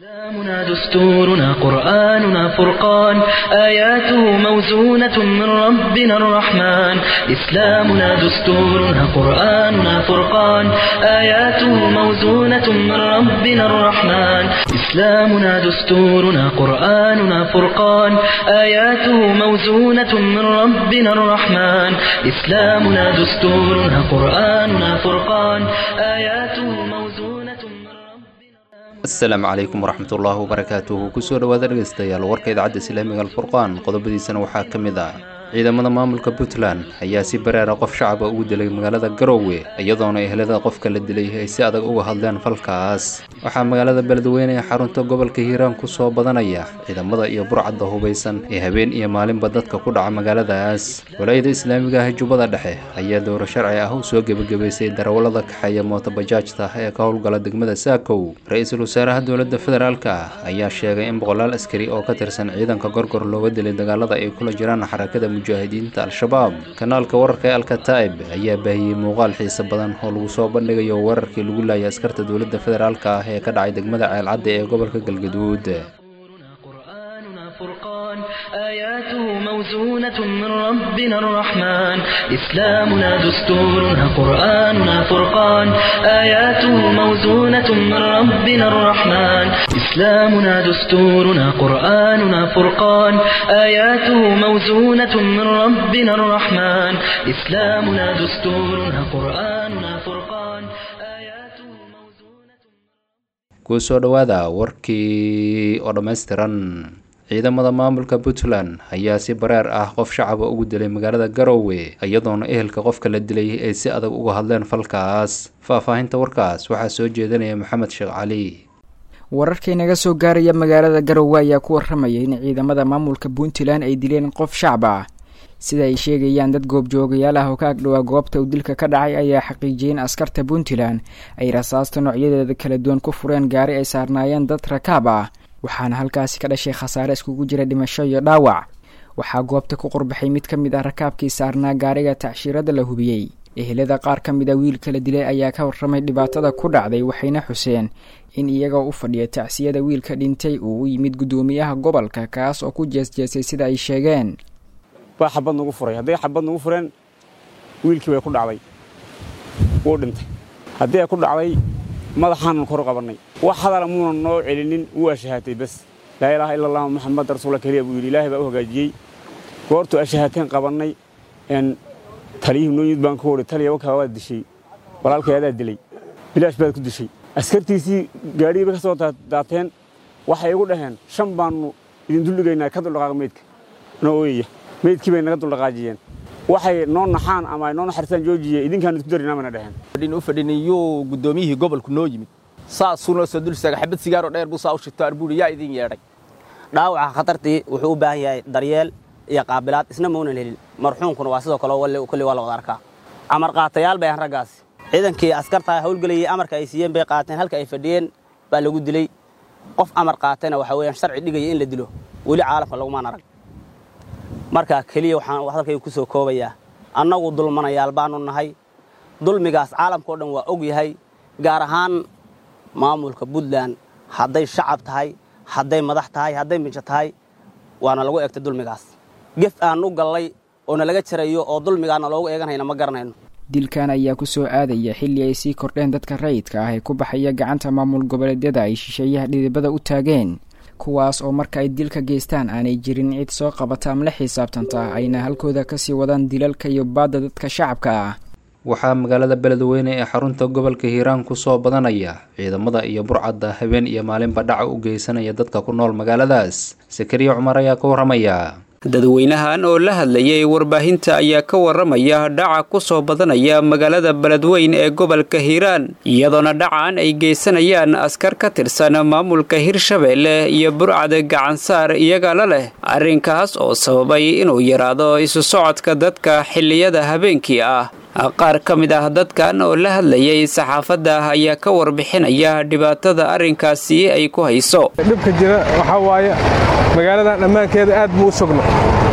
إسلامنا دستورنا قرآننا فرقان آياته موزونة من ربنا الرحمن إسلامنا دستورنا قرآننا فرقان آياته موزونة من ربنا الرحمن إسلامنا دستورنا قرآننا فرقان آياته موزونة من ربنا الرحمن إسلامنا دستورنا قرآننا فرقان آياته موزونة من ربنا asalaamu calaykum waraxmatullaahi wabarakaatuhu kusoo dhowaada dhegaystayaal warka idaacadda islaamiga alfurqaan qodobadiisana waxaa ka mid ah ciidamada maamulka puntland ayaa si bareera qof shacaba ugu dilay magaalada garoowe iyadoona ehlada qofka la dilay ay si adag uga hadleen falkaas waxaa magaalada beledweyne ee xarunta gobolka hiiraan kusoo badanaya ciidamada iyo burcadda hubaysan ee habeen iyo maalinba dadka ku dhaca magaaladaas walaayada islaamiga ah jubbada dhexe ayaa dowro sharci ah u soo gebagabaysay darawallada kaxeeya mootobajaajta ee ka howlgala degmada saakow ra-iisul wasaaraha dowladda federaalka ah ayaa sheegay in boqolaal askari oo ka tirsan ciidanka gorgor looga dilay dagaalada ay kula jiraan xarakada mujaahidiinta al-shabaab kanaalka wararka ee alkataib ayaa baahiyey muuqaal xiise badan oo lagu soo bandhigayo weerarkii lagu laayay askarta dowladda federaalka ah ee ka dhacay degmada ceelcadda ee gobolka galgaduud قرآننا فرقان آياته موزونة من ربنا الرحمن إسلامنا دستورنا قرآننا فرقان آياته موزونة من ربنا الرحمن إسلامنا دستورنا قرآننا فرقان آياته موزونة من ربنا الرحمن إسلامنا دستورنا قرآننا فرقان آياته موزونة kusoo dhowaada warkii oo dhammaystiran ciidamada maamulka puntland ayaa si bareer ah qof shacaba ugu dilay magaalada garoowe iyadoona ehelka qofka la dilay ay si adag uga hadleen falkaas faahfaahinta warkaas waxaa soo jeedinaya maxamed sheekh cali wararkii naga soo gaaraya magaalada garowe ayaa ku waramaya in ciidamada maamulka puntland ay dileen qof shacab ah sida ay sheegayaan dad goobjoogayaal ah oo ka agdhowaa goobta uu dilka ka dhacay ayaa xaqiijiyay in askarta puntland ay rasaasta noocyadeeda kala duwan ku fureen gaari ay saarnaayeen dad rakaab ah waxaana halkaasi ka dhashay khasaare iskugu jira dhimasho iyo dhaawac waxaa goobta ku qurbaxay mid ka mid ah rakaabkii saarnaa gaariga tacshiirada la hubiyey ehelada qaar ka mid a wiilka la dilay ayaa ka warramay dhibaatada ku dhacday waxayna xuseen in iyagoo u fadhiya tacsiyada wiilka dhintay uu u yimid guddoomiyaha gobolka kaas oo ku jeesjeesay sida ay sheegeen baa xabad nagu furay hadday xabad nagu fureen wiilkii way ku dhacday wuu dhintay haddii ay ku dhacday madaxaanan kor qabannay wax hadala muunan noo celinin wuu ashahaatay bas laa ilaaha ila allah maxamed rasuula keliya buu yidhi ilaahay baa u hagaajiyey goortuu ashahaateen qabannay n taliyihii noo yimid baan ku wari taliya wakaa waad dishay walaalkay adaa dilay bilaash baad ku dishay askartiisii gaadhigii bay ka soo daateen waxay igu dhaheen shan baannu idin duldhigaynaa ka duldhaqaaqa meydka noo ooyaya meydkii bay naga duldhaqaajiyeen waxay noo naxaan ama ay noo naxaristaan joojiye idinkaan idku darinaa bayna dhaheen u fadhiniyuu guddoomiyihii gobolku noo yimid saasuu noo soo dul istaaga xabad sigaaroo dheer buu saa u shito arbuuri yaa idin yeedhay dhaawaca khatartii wuxuu u baahan yahay daryeel iyo qaabilaad isna maunan helin marxuunkuna waa sidoo kale kulli waa la wada arkaa amar qaatayaal bay ahan raggaasi ciidankii askartaa hawlgelayay amarka ay siiyeen bay qaateen halka ay fadhiyeen baa lagu dilay qof amar qaatayna waxa weeyaan sharci dhigaya in la dilo weli caalamka lagumaan arag marka keliya waxaan hadalkayga ku soo koobayaa annagu dulmanayaal baanu nahay dulmigaas caalamkao dhan waa og yahay gaar ahaan maamulka puntland hadday shacab tahay hadday madax tahay hadday mijo tahay waana lagu egtay dulmigaas gef aan u gallay oo nalaga jarayo oo dulmigaana loogu eeganhayna ma garanayno dilkan ayaa ku soo aadaya xilli ay sii kordheen dadka rayidka ah ee ku baxaya gacanta maamul goboleedyada ay shisheeyaha dhidibada u taageen kuwaas oo marka ay dilka geystaan aanay jirin cid soo qabata ama la xisaabtanta ayna halkooda kasii wadaan dilalka iyo baadda dadka shacabka ah waxaa magaalada beledweyne ee xarunta gobolka hiiraan kusoo badanaya ciidamada iyo burcadda habeen iyo maalinba dhaca u geysanaya dadka ku nool magaaladaas sakariya cumar ayaa ka warramaya dadweynahan oo la hadlayay warbaahinta ayaa ka waramaya dhaca ku soo badanaya magaalada beledweyn ee gobolka hiiraan iyadoona dhacan ay geysanayaan askar ka tirsan maamulka hirshabeelle iyo burcad gacansaar iyagala leh arrinkaas oo sababay inuu yaraado isu socodka dadka xilliyada habeenkii ah qaar ka mid ah dadkan oo la hadlayay saxaafadda ayaa ka warbixinaya dhibaatada arrinkaasi ay ku hayso dhibka jira waxaa waaye magaaladan dhammaankeeda aad buu u sugno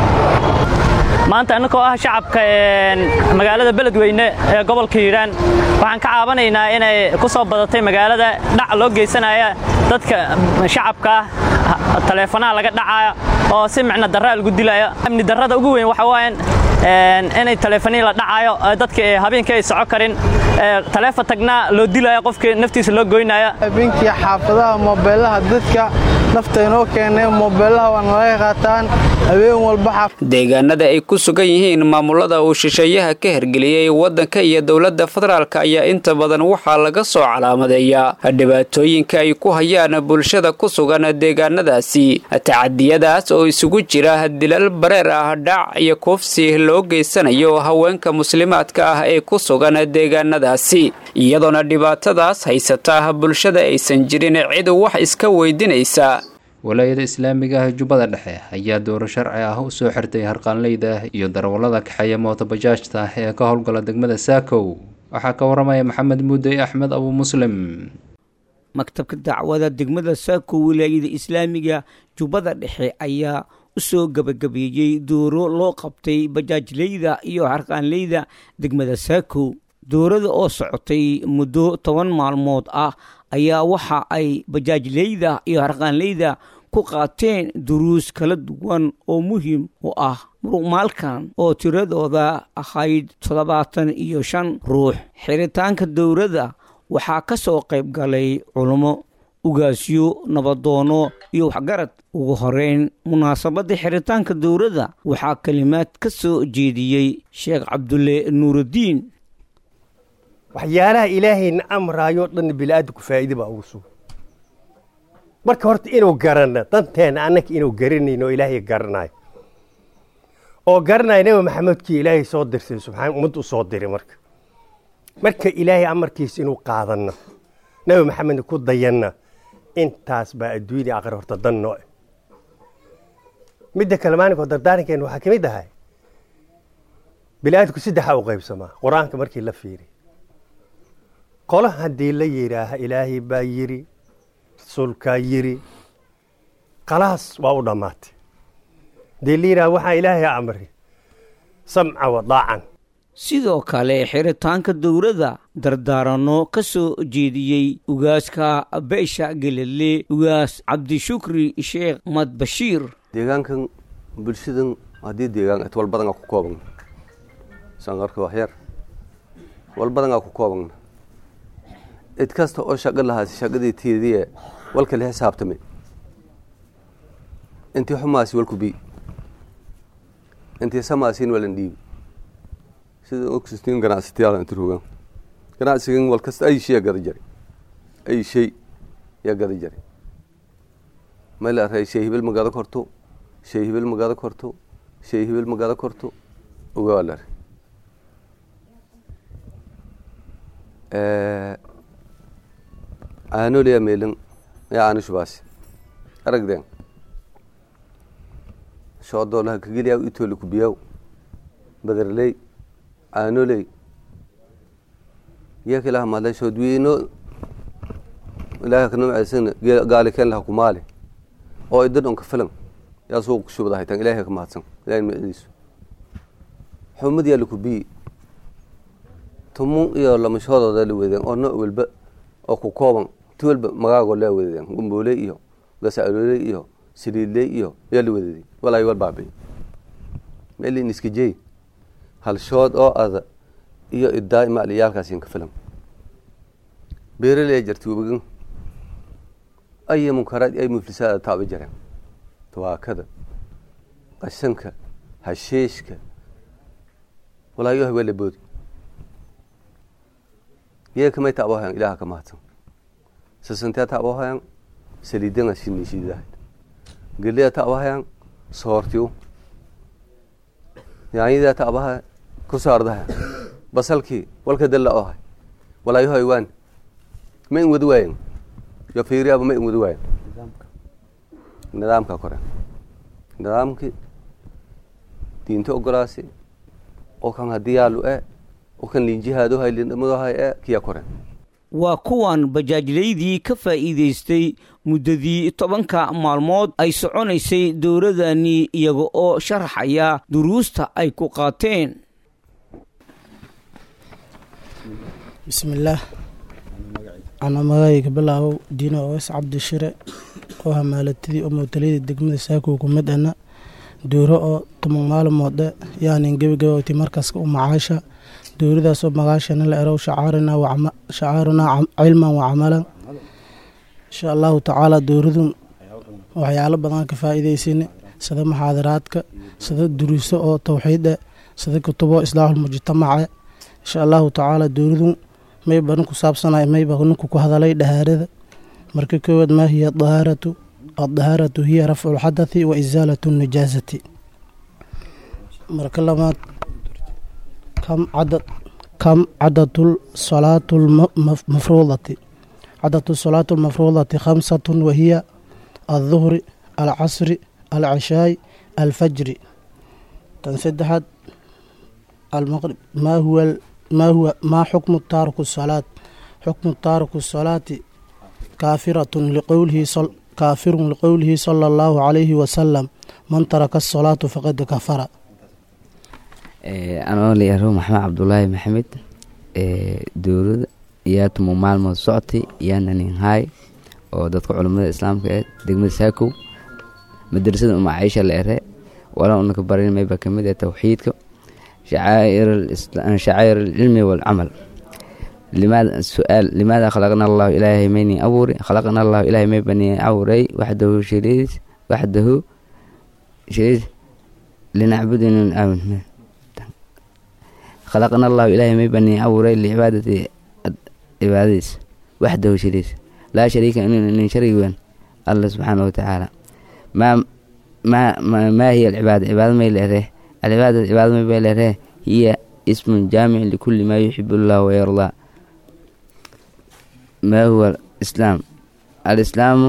maanta annagoo ah shacabka magaalada beledweyne ee gobolka hiiraan waxaan ka caabanaynaa inay ku soo badatay magaalada dhac loo geysanaya dadka shacabka ah taleefanaha laga dhacaya oo si micno darra lagu dilaya amni darrada ugu weyn waxa waayan inay taleefanihii la dhacayo dadka habeenkii ay soco karin taleefon tagnaa loo dilayo qofkii naftiisa loo goynaya habeenkii xaafadaha moobeelaha dadka nafta inoo keenay moobeelaha waa nalaga qaataan habeen walba deegaanada ay ku sugan yihiin maamulada uu shisheeyaha ka hergeliyey waddanka iyo dowladda federaalk ayaa inta badan waxaa laga soo calaamadeeyaa dhibaatooyinka ay ku hayaan bulshada ku sugan deegaanadaasi tacadiyadaas oo isugu jira dilal bareer ah dhac iyo kuufsi loo geysanayo haweenka muslimaadka ah ee ku sugan deegaanadaasi iyadoona dhibaatadaas haysata bulshada aysan jirin cid wax iska weydinaysa walaayada islaamiga ah jubbada dhexe ayaa dooro sharci ah u soo xirtay harqaanleyda iyo darawallada kaxeeya mootobajaajta ee ka howlgala degmada saakow waxaa ka waramaya maxamed muudey axmed abu muslim maktabka dacwada degmada saako wilaayada islaamiga jubbada dhexe ayaa u soo gebagabeeyey dooro loo qabtay bajaajleyda iyo harqaanleyda degmada saako doorada oo socotay muddo toban maalmood ah ayaa waxa ay bajaajleyda iyo harqaanleyda ku qaateen duruus kala duwan oo muhiim u ah muruqmaalkan oo tiradooda ahayd toddobaatan iyo shan ruux xiritaanka dowladda waxaa ka soo qayb galay culummo ugaasyo nabadoono iyo waxgarad ugu horeyn munaasabadda xiritaanka dowladda waxaa kelimaad ka soo jeediyey sheekh cabdulle nuurudiin waxyaalaha ilaahayna amraayo dhan bili-aadamku faa'iide baa ugu sugan marka horta inuu garanno danteena annaka inuu garanayno oo ilaahay garanayo oo garanaya nebi maxamedkii ilaahay soo dirsay subxaan ummad u soo diray marka marka ilaahay amarkiisa inuu qaadanno nebi maxamedna ku dayanna intaas baa adduunya aqri horta dan noo midda kale maalinkoo dardaarankeena waxaa ka mid ahay bili-aadamku saddexaa u qaybsamaa qur-aanka markii la fiiriy qolo haddii la yidhaaha ilaahay baa yidhi rasuulkaa yidhi khalaas waa u dhammaatay haddii la yidhaha waxaa ilaahay amri samca wadaacan sidoo kale xiritaanka dowladda dardaaranno ka soo jeediyey ugaaska beesha gelele ugaas cabdishukri sheekh mad bashiir deegaankan bulshadan haddii deegaan et walbadanaa ku koobagna sanqarka waxyar walbadanaa ku koobagna cid kasta oo shaqo lahaasi shaqadii tiidiye walka la xisaabtame intii xumaasi walku bi intii samaasiin walan dhiibi sida ogsistiin ganacsatayaal inta rogaan ganacsigan wal kasta ay shay gada jari ay shay yaa gada jari ma la array shay hibil magada korto shay hibil magada korto shay hibil magada korto ogaa la array aanoliya meelin yaa aanushubaasi aragdeen shoodoolaha kageliyaa itooli kubiyaw badarley aanoley yaka ilaha madla shoodweyno ilaha kanamacaysan gaali keen laha kumaali oo idan onka filan yaa suuq kushubada haytan ilahay ka mahadsan ilahay macdiisu xumad yaa lakubiyi tumun iyo lamashoododa la weedeen oo nooc walba oo ku kooban ti walba magaagoo laa weedeen gumbooley iyo gasaaloley iyo saliidley iyo yaa la wededay walaayo wal baabay meelin iska jeey halshood oo ada iyo idaa macliyaalkaas ka filan beeraley jarti webagan aya munkaraad ay muflisaada taaba jareen tawaakada qashanka hasheeshka walaayo hawaa la boodi yee kamay taabohayan ilaaha ka mahadsan sasantee taabohayan saliidanga shinishidahayd gelea taabohayan soortiu yaanyadaa taabaha ku saardaha basalkii walka dalla ohay walaayahoy waan ma in wadi waayen yo fiiriyaaba ma in wadi waayen nidaamka kore nidaamkii diinta ogolaasi oo kan haddii yaalu e oo kan linjihaadohay lindhamadohay e kiya kore waa kuwan bajaajlaydii ka faa'iidaystay muddadii tobanka maalmood ay soconaysay dowladani iyaga oo sharaxaya duruusta ay ku qaateen bismillaah ana magacayga bilaabow diino oweys cabdi shire oo hamaalatadii oo mootalayada degmada saakow ku mid ana duuro oo toban maalmoode yaanin gebagabawti markaska u macaasha duuradaasoo magaashana la erow shacaarunaa cilman wa camalan insha allahu tacaala duuradun waxyaalo badan ka faa'iidaysane sida muxaadaraadka sida duruuso oo towxiide sida kutubo islaaxulmujtamace insha allahu tacaala duuradun mayba ninku saabsanay mayba ninku ku hadalay dhahaarada marka koowaad maa hiya dahaaratu addahaaratu hiya rafcu lxadathi wa isaalatu najaasati marka labaad kam cadad kam cadadu salaatu lmafruudati cadadu salaatu lmafruudati khamsatun wahiya alduhri alcasri alcishaay alfajri tan saddexaad almaqrib maa huwa maa huwa maa xukmu taariku salaat xukmu taariku salaati kaafiratun liqowlihi kaafirun liqowlihi sala allahu calayhi wasalam man taraka asalaatu faqad kafara anoo layaro maxamed cabdulaahi maxamed dowlada yaa tumo maalmood socotay yaana ninhaay oo dadka culummada islaamka ee degmada saakow madrasada uma caisha la ere wala unaka barin mayba kamid ee towxiidka shacaa'ir alcilmi waalcamal limaada su-aal limaada khalaqna allahu ilaahay mayni abuuri khalaqna allahu ilaahay may bani abuuray waxdahu shariis waxdahu shariis linacbudinu aamid khalaqna allahu ilaahay may bani abuuray licibaadati cibaadadiis waxdahu shariis laa shariika inin sharig weyn alla subxaana watacaala maa maa maa hiya alcibaada cibaada may leeree alcibaada cibaada may bay leeree hiya ismun jaamic likulli maa yuxib allah wayardaa ما هو الإسلام الإسلام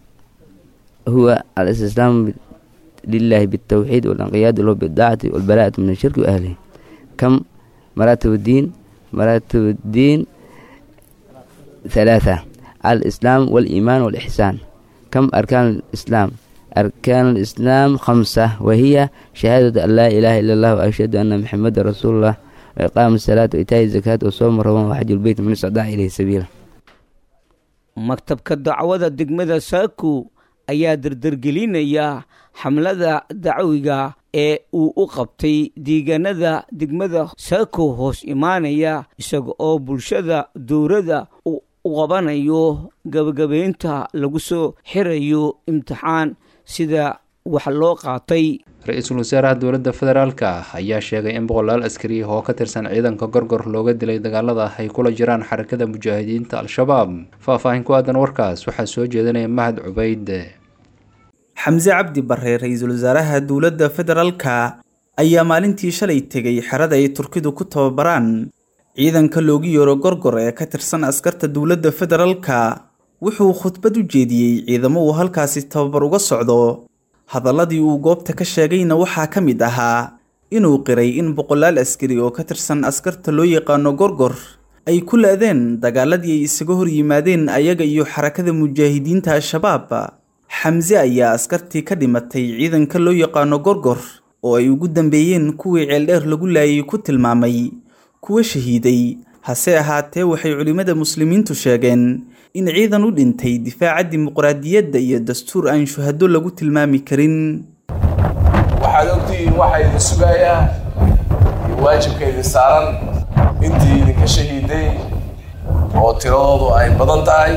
هو الاستسلام لله بالتوحيد والانقياد له بالطاعة والبراءة من الشرك وأهله كم مراتب الدين مراتب الدين ثلاثة الإسلام والإيمان والإحسان كم أركان الإسلام أركان الإسلام خمسة وهي شهادة أن لا إله إلا الله وأشهد أن محمد رسول الله وإقام الصلاة وإيتاء الزكاة وصوم رمضان وحج البيت من استطاع إليه سبيلا maktabka dacwada degmada saako ayaa dardargelinaya xamlada dacwiga ee uu u qabtay deegaanada degmada saako hoos imaanaya isaga oo bulshada dowladda u qabanayo gabagabaynta lagu soo xirayo imtixaan sida wax loo qaatay ra-iisul wasaaraha dowladda federaalka ayaa sheegay in boqolaal askari oo ka tirsan ciidanka gorgor looga dilay dagaalada ay kula jiraan xarakada mujaahidiinta al-shabaab faahfaahin ku aadan warkaas waxaa soo jeedinaya mahad cubayd xamse cabdi bare ra-iisul wasaaraha dowladda federaalka ayaa maalintii shalay tegay xerada ay turkidu ku tababaraan ciidanka loogu yeero gorgor ee ka tirsan askarta dowladda federaalka wuxuu khudbad u jeediyey ciidamo uu halkaasi tababar uga socdo hadalladii uu goobta ka sheegayna waxaa ka mid ahaa inuu qiray in boqolaal askari oo ka tirsan askarta loo yaqaano gorgor ay ku la-deen dagaaladii ay isaga hor yimaadeen ayaga iyo xarakada mujaahidiinta al-shabaab xamse ayaa askartii ka dhimatay ciidanka loo yaqaano gorgor oo ay ugu dambeeyeen kuwii ceeldheer lagu laayay ku tilmaamay kuwa shahiiday hase ahaatee waxay culimmada muslimiintu sheegeen in ciidan u dhintay difaaca dimuqraadiyadda iyo dastuur aan shuhado lagu tilmaami karin waxaad ogtihiin waxaa idin sugayaa iyo waajibka idin saaran intii idinka shahiiday oo tiradoodu ay badan tahay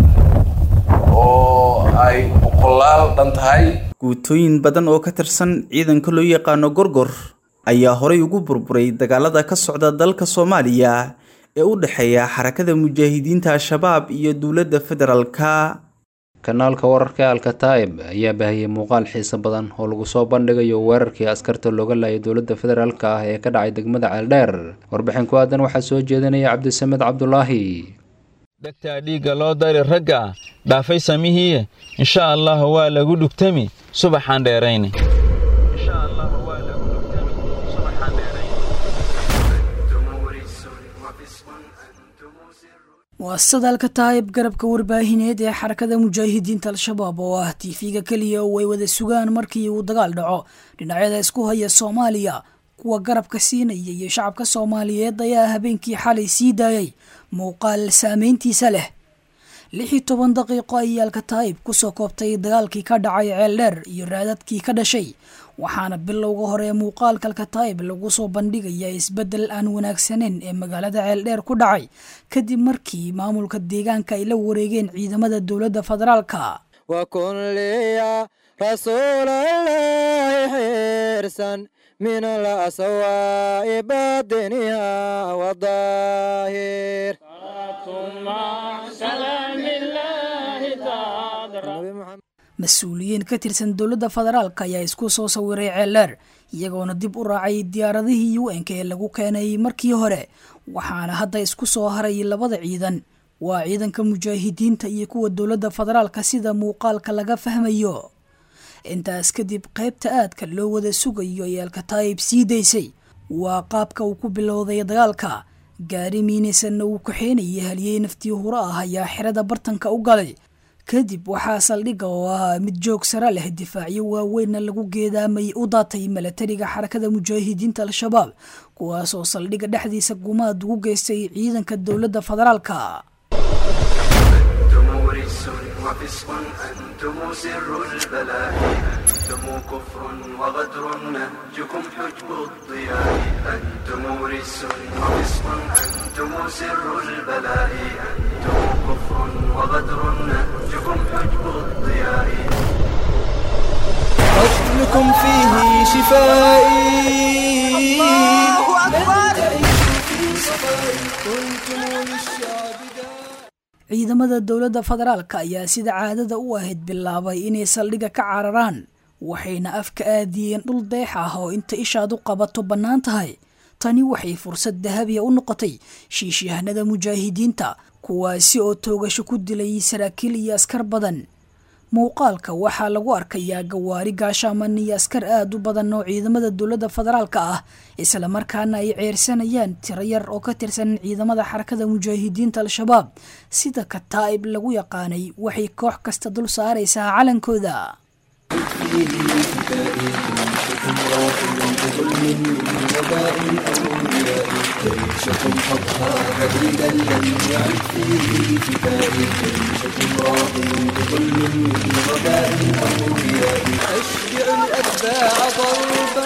oo ay boqolaal dhan tahay guutooyin badan oo ka tirsan ciidanka loo yaqaano gorgor ayaa horay ugu burburay dagaalada ka socda dalka soomaaliya ee u dhexeeya xarakada mujaahidiinta al-shabaab iyo dowladda federaalka kanaalka wararka alkataib ayaa baahiyey muuqaal xiiso badan oo lagu soo bandhigayo weerarkii askarta looga laayay dowladda federaalk ah ee ka dhacay degmada ceeldheer warbixin ku aadan waxaa soo jeedinaya cabdisamed cabdulaahi dhegtaa dhiigga loo dari ragga dhaafay samihii insha allah waa lagu dhugtami subaxaan dheerayne waa sadaalka taayib garabka warbaahineed ee xarakada mujaahidiinta al-shabaab oo ah tiifiga keliya oo ay wada sugaan markii uu dagaal dhaco dhinacyada isku haya soomaaliya kuwa garabka siinaya iyo shacabka soomaaliyeed ayaa habeenkii xalay sii daayay muuqaal saameyntiisa leh lix iyo toban daqiiqo ayay alkataa'ib kusoo koobtay dagaalkii ka dhacay ceeldheer iyo raadadkii ka dhashay waxaana bilowga hore ee muuqaalka alkataa'ib lagu soo bandhigaya isbeddel aan wanaagsaneyn ee magaalada ceeldheer ku dhacay kadib markii maamulka deegaanka ay la wareegeen ciidamada dowladda federaalka وكن لي يا رسول الله حرصا من الأسواء باطنها والظاهر mas-uuliyiin ka tirsan dowladda federaalka ayaa isku soo sawiray ceeldheer iyagoona dib u raacay diyaaradihii un k ee lagu keenay markii hore waxaana hadda isku soo haray labada ciidan waa ciidanka mujaahidiinta iyo kuwa dowladda federaalka sida muuqaalka laga fahmayo intaas kadib qaybta aadka loo wada sugayo ee alkataayib sii daysay waa qaabka uu ku bilowday dagaalka gaari miinaysanna uu kaxeynayay haliyey naftii huro ah ayaa xerada bartanka u galay kadib waxaa saldhigga oo ahaa mid joog sare leh difaacyo waaweynna lagu geedaamay u daatay milatariga xarakada mujaahidiinta al-shabaab kuwaasoo saldhigga dhexdiisa gumaad ugu geystay ciidanka dowladda federaalka رجس وفسق أنتم سر البلاء أنتم كفر وغدر نهجكم حجب الضياء أنتم رجس وفسق أنتم سر البلاء أنتم كفر وغدر نهجكم حجب الضياء قتلكم فيه شفائي الله أكبر في صفائي كنتم للشعب ciidamada dowladda federaalka ayaa sida caadada u ahayd bilaabay inay saldhigga ka cararaan waxayna afka aadiyeen dhul deex ah oo inta ishaad u qabato bannaan tahay tani waxay fursad dahabiya u noqotay shiishyahanada mujaahidiinta kuwaasi oo toogasho ku dilay saraakiil iyo askar badan muuqaalka waxaa lagu arkayaa gawaari gaashaaman iyo askar aad u badan oo ciidamada dowladda federaalka ah islamarkaana ay ceersanayaan tiro yar oo ka tirsan ciidamada xarakada mujaahidiinta al-shabaab sida kataa'ib lagu yaqaanay waxay koox kasta dul saaraysaa calankooda جيشكم حظها بديلا لم يعد فيه كتاب جيشكم راض بظلم من غباء أو رياء أشجع الأتباع ضربا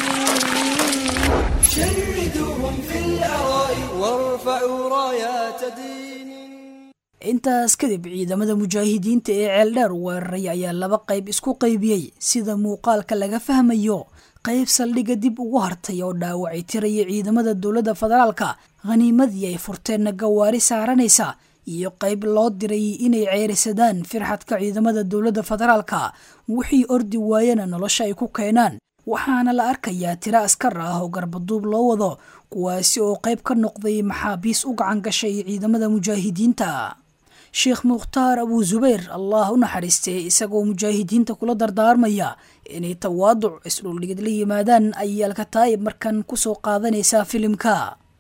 شردوهم في الأراء وارفعوا رايات دين intaas kadib ciidamada mujaahidiinta ee ceeldheer weeraray ayaa laba qayb isku qaybiyey sida muuqaalka laga fahmayo qayb saldhigga dib ugu hartay oo dhaawacay tiraya ciidamada dowladda federaalka khaniimadii ay furteenna gawaari saaranaysa iyo qayb loo diray inay ceerisadaan firxadka ciidamada dowladda federaalka wixii ordi waayana nolosha ay ku keenaan waxaana la arkayaa tiro askar ah oo garbaduub loo wado kuwaasi oo qayb ka noqday maxaabiis u gacan gashay ciidamada mujaahidiinta sheekh mukhtaar abuu zubayr allah u naxariistay isagoo mujaahidiinta kula dardaarmaya inay tawaaduc isdhuldhigid la yimaadaan ayay alkataa'ib markan kusoo qaadanaysaa filimka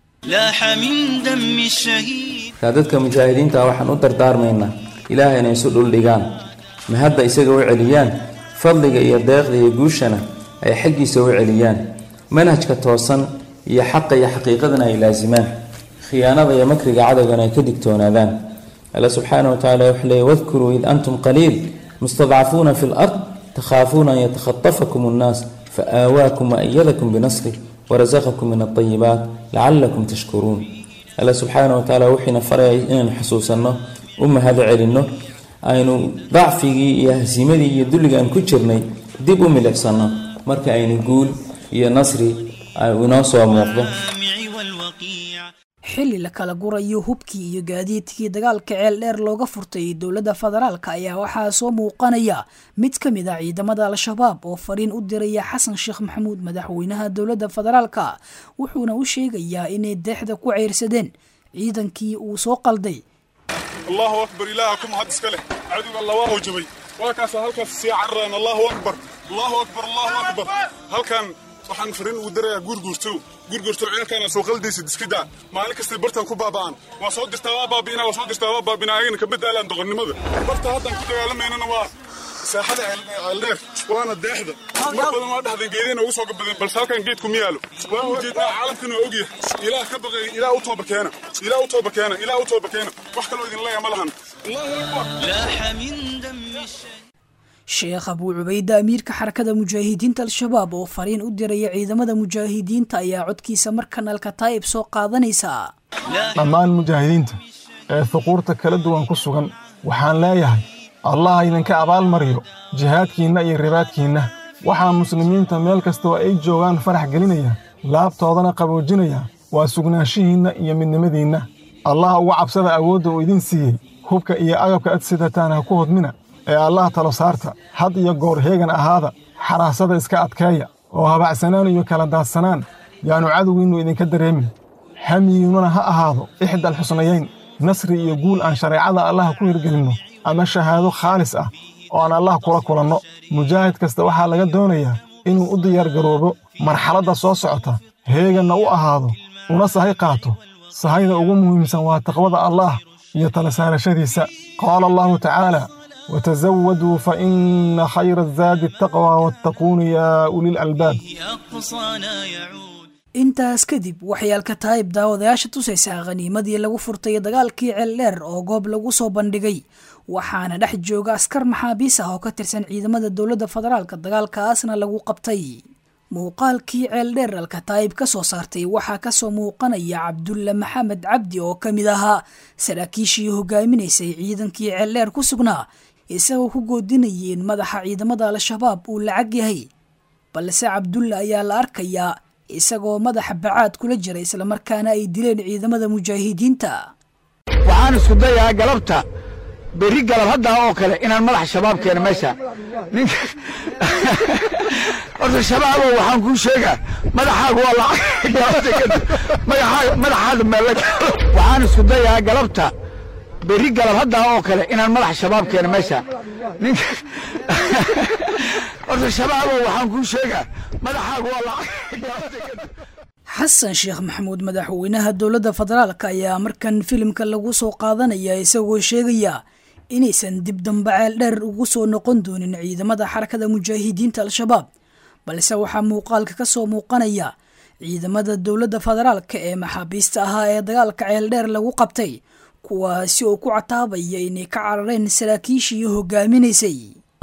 markaa dadka mujaahidiinta waxaan u dardaarmaynaa ilaahay inay isu dhuldhigaan ma hadda isaga u celiyaan fadliga iyo deeqda iyo guushana ay xaggiisa u celiyaan manhajka toosan iyo xaqa iyo xaqiiqadana ay laasimaan khiyaanada iyo makriga cadowgana ay ka digtoonaadaan alla subxaana wa tacala wuxuu leeyay wadkuruu id antum qaliil mustadcafuuna fi lard takhaafuuna an yatakhatafakum annaas faآawaakum waأyadakum binasrih warazaqakum min alطayibaat lacalakum tashkuruun alla subxaana wa tacaala wuxiina farayay inaynu xusuusanno u mahado celinno aynu dacfigii iyo hasiimadii iyo dulliga aan ku jirnay dib u milicsanno marka aynu guul iyo nasri inoo soo muuqdo xilli la kala gurayo hubkii iyo gaadiidkii dagaalka ceel dheer looga furtay dowladda federaalka ayaa waxaa soo muuqanaya mid ka mid a ciidamada al-shabaab oo fariin u diraya xasan sheekh maxamuud madaxweynaha dowladda federaalka wuxuuna u sheegayaa inay deexda ku ceyrsadeen ciidankii uu soo qalday allahu akbar ilaaha ku mahad iska leh cadowga alla waa howjabay waa kaasa halkaas sii cararaan allahu akbar allahu akbar allahu akbar halkan waxaan fariin ugu darayaa guurguurtow guurguurtow ceelkaana soo qaldaysid iska daa maalin kastay bartan ku baaba'an waa soo dirtaa waa baabi'inaa waa soo dirtaa waa baabinaa ayagana ka badaalaan doqonnimada barta haddaan ku dagaalamaynana waa saaxada ceeldheer waana deexda mar badan waa dhexdan geedeen ugu soo gabadeen balse halkan geedku ma yaalo waan ujeednaa caalamkan waa ogyahay ilaah ka baqay ilaah u tooba keena ilaah u tooba keena ilaah u tooba keena wax kaloo idin leeya ma lahan allahu akbar sheekh abuu cubayde amiirka xarakada mujaahidiinta al-shabaab oo fariin u diraya ciidamada mujaahidiinta ayaa codkiisa markan alkataa'ib soo qaadanaysa dhammaan mujaahidiinta ee fuquurta kala duwan ku sugan waxaan leeyahay allah idinka abaalmariyo jihaadkiinna iyo ribaadkiinna waxaa muslimiinta meel kasta oo ay joogaan farax gelinaya laabtoodana qaboojinaya waa sugnaanshihiinna iyo midnimadiinna allah uga cabsada awoodda uu idin siiyey hubka iyo agabka ad sidataan ha ku hodmina ee allah talo saarta had iyo goor heegan ahaada xaraasada iska adkeeya oo habacsanaan iyo kala daadsanaan yaannu cadowgiinnu idinka dareemin hamiyiinnuna ha ahaado ixdal xusnayayn nasri iyo guul aan shareecada allah ku hirgelinno ama shahaado khaalis ah oo aan allah kula kulanno mujaahid kasta waxaa laga doonayaa inuu u diyaargaroobo marxaladda soo socota heeganna u ahaado una sahay qaato sahayda ugu muhiimsan waa taqwada allaah iyo tala saarashadiisa qaala allahu tacaala وتزودوا فإن خير الزاد التقوى واتقون يا أولي الألباب intaas kadib waxay alkataa'ib daawadayaasha tusaysaa khaniimadii lagu furtay dagaalkii ceeldheer oo goob lagu soo bandhigay waxaana dhex jooga askar maxaabiis ah oo ka tirsan ciidamada dowladda federaalka dagaalkaasna lagu qabtay muuqaalkii ceeldheer alkataa'ib ka soo saartay waxaa kasoo muuqanaya cabdulle maxamed cabdi oo ka mid ahaa saraakiishii hogaaminaysay ciidankii ceeldheer ku sugnaa isagoo ku goodinayay in madaxa ciidamada al-shabaab uu lacag yahay balse cabdulle ayaa la arkayaa isagoo madaxa bacaad kula jira islamarkaana ay dileen ciidamada mujaahidiinta waxaan isku dayaa galabta berri galab haddaa oo kale inaan madaxa shabaab keeno meesha ninka horta shabaabow waxaan kuu sheegaa madaxaagu waa lacag madaxaada meel waxaan isku dayaa galabta berri galab haddaa oo kale inaan madaxa shabaab keeno meesha ninka horta shabaabow waxaan kuu sheegaa madaxaagu waa lacag xasan sheekh maxamuud madaxweynaha dowladda federaalka ayaa markan filimka lagu soo qaadanaya isagoo sheegaya inaysan dib dambe ceel dheer ugu soo noqon doonin ciidamada xarakada mujaahidiinta al-shabaab balse waxaa muuqaalka ka soo muuqanaya ciidamada dowladda federaalka ee maxaabiista ahaa ee dagaalka ceel dheer lagu qabtay kuwaasi oo ku cataabaya inay ka carareen saraakiishii hogaaminaysay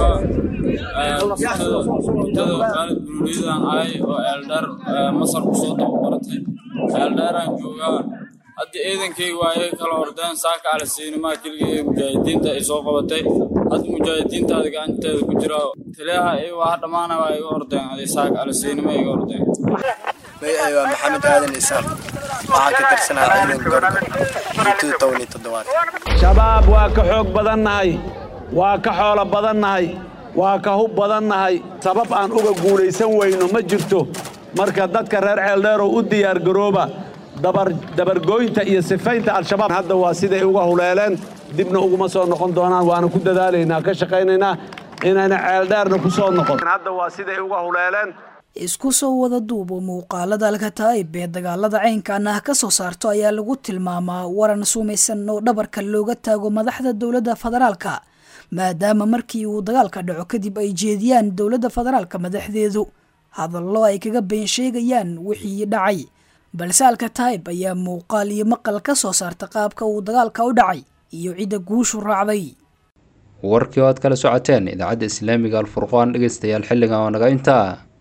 mudada khaalid buruuriyadan ahay oo eeldheer masar ku soo tababaratay eeldheeraan joogaa hadda ciidankayga waa iyaga kala ordeen saaka alasiinimaa keliga ee mujaahidiinta ay soo qabatay hadda mujaahidiinta adi gacanteeda ku jira taliyaha iyaga waa dhammaana waa iga ordeen adi saaka alasiinima iga ordeen magacay waa maxamed aadan isaaq waxaan ka tirsanaa ciidanka gorga muddada toban iyo toddobaad shabaab waa ka xoog badannahay waa ka xoolo badannahay waa ka hub badannahay sabab aan uga guulaysan weyno ma jirto marka dadka reer ceeldheerow u diyaargarooba dabargooynta iyo sifaynta al-shabaab hadda waa siday uga huleeleen dibna uguma soo noqon doonaan waana ku dadaalaynaa ka shaqaynaynaa inayna ceeldheerna ku soo noqon hadda waa siday uga huleeleen isku soo wada duubo muuqaalada alkataa'ib ee dagaalada caynkan ah ka soo saarto ayaa lagu tilmaamaa waran sumaysan oo dhabarka looga taago madaxda dowladda federaalka maadaama markii uu dagaalka dhaco kadib ay jeediyaan dowladda federaalka madaxdeedu hadallo ay kaga been sheegayaan wixii dhacay balse alkataa'ib ayaa muuqaal iyo maqal ka soo saarta qaabka uu dagaalka u dhacay iyo cidda guushu raacday warkii oo aad kala socoteen idaacadda islaamiga alfurqaan dhegeystayaal xilligan oo naga intaa